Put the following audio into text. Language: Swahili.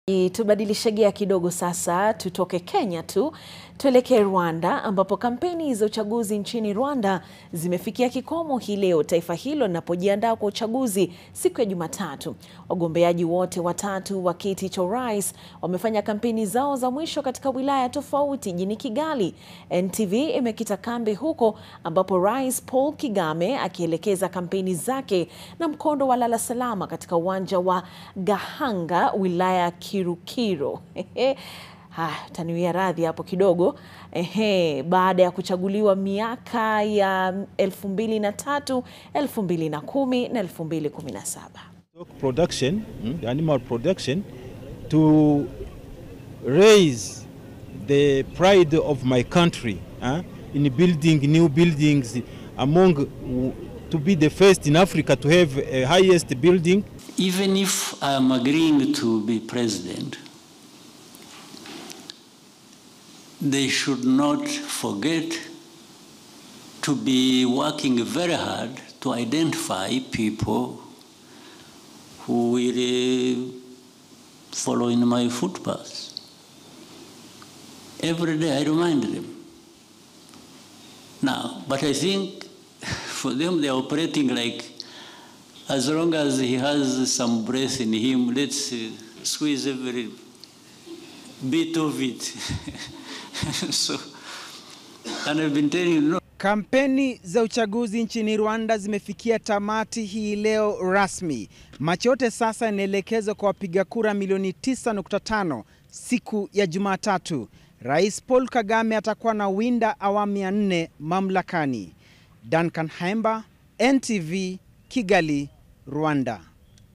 Tubadilishe gia kidogo sasa, tutoke Kenya tu tuelekee Rwanda ambapo kampeni za uchaguzi nchini Rwanda zimefikia kikomo hii leo, taifa hilo linapojiandaa kwa uchaguzi siku ya Jumatatu. Wagombeaji wote watatu wa kiti cha urais wamefanya kampeni zao za mwisho katika wilaya tofauti jijini Kigali. NTV imekita kambi huko ambapo Rais Paul Kagame akielekeza kampeni zake na mkondo wa lala salama katika uwanja wa Gahanga wilaya ya Kirukiro. Ha, taniwia radhi hapo kidogo. Ehe, baada ya kuchaguliwa miaka ya 2003, 2010 na 2017. production, mm, animal production to raise the pride of my country uh, in building new buildings among to be the first in Africa to have a highest building Even if I am agreeing to be president, they should not forget to be working very hard to identify people who will uh, follow in my footpaths. Every day I remind them. Now, but I think for them they're operating like as long as he has some breath in him, let's uh, squeeze every bit of it. so, and I've been telling you, no, Kampeni za uchaguzi nchini Rwanda zimefikia tamati hii leo rasmi. Macho yote sasa yanaelekezwa kwa wapiga kura milioni 9.5 siku ya Jumatatu. Rais Paul Kagame atakuwa na winda awamu ya nne mamlakani. Duncan Haemba, NTV, Kigali, Rwanda.